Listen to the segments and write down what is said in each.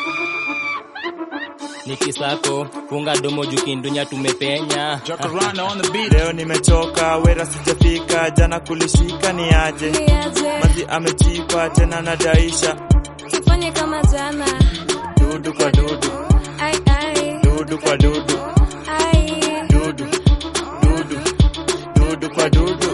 nikisako funga domo jukindunya tumepenya Jacaranda on the beat. Leo nimechoka, wera sijafika, jana kulishika ni aje. niaje Mazi amechipa tena nadaisha, tufanye kama jana dudu kwa dudu, ai ai dudu kwa dudu, ai dudu, dudu, dudu kwa dudu.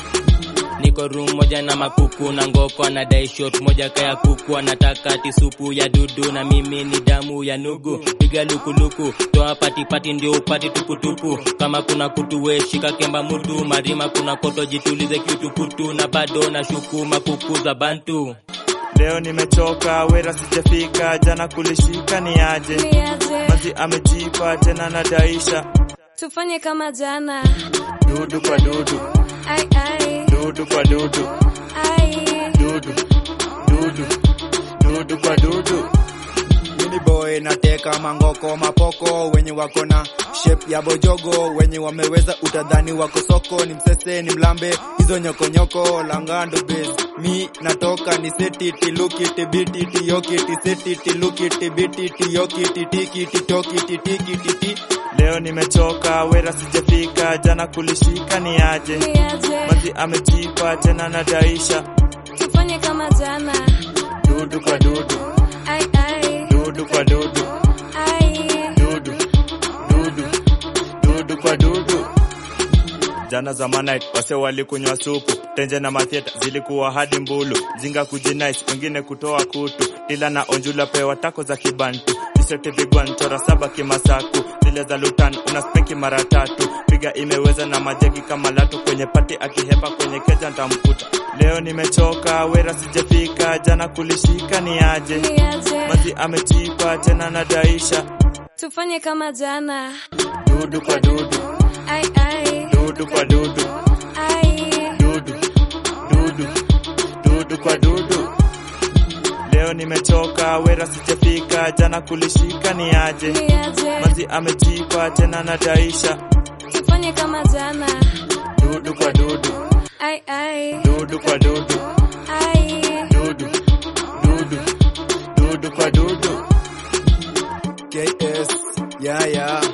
niko room moja na makuku na ngoko anadai shot moja kaya kuku anataka tisupu ya dudu na mimi ni damu ya nugu piga lukuluku toa patipati ndio upati tukutuku kama kuna kutu we shika kemba mutu marima kuna koto jitulize kiutukutu na bado na shuku makuku za bantu Leo nimechoka, wera sijafika, jana kulishika ni aje. niaje Mazi amechipa tena nadaisha, tufanye kama jana dudu kwa dudu, ai ai dudu kwa dudu, ai dudu, dudu, dudu kwa dudu. Mini boy nateka mangoko mapoko wenye wako na shape ya bojogo wenye wameweza utadhani wako soko ni msese ni mlambe hizo nyokonyoko langando base mi natoka ni setiti lukiti bititi yokiti setiti lukiti bititi yokiti tikiti tokiti tikiti ti Leo nimechoka, wera sijafika, jana kulishika ni aje. niaje Mazi amechipa tena nadaisha, tufanye kama jana dudu kwa dudu, ai ai dudu kwa dudu, ai dudu, dudu, dudu kwa dudu. Jana zamana wase walikunywa supu, tenje na mathieta zilikuwa hadi mbulu, jinga kujinais, wengine kutoa kutu, ila na onjula pewa tako za kibantu, tisete vigwan chora saba kimasaku, zile za lutan unaspeki mara tatu, piga imeweza na majegi kama latu, kwenye pati akihepa kwenye keja ntamkuta. Leo nimechoka, wera sijafika, jana kulishika ni aje, niaje mazi amechipa tena nadaisha, tufanye kama jana dudu kwa dudu, ai ai dudu kwa dudu. ai dudu dudu dudu kwa dudu leo nimechoka wera sijafika jana kulishika ni aje niaje mazi amechipa tena nadaisha tufanye kama jana dudu kwa dudu ai ai dudu kwa dudu ai dudu dudu dudu kwa dudu KS yeah yeah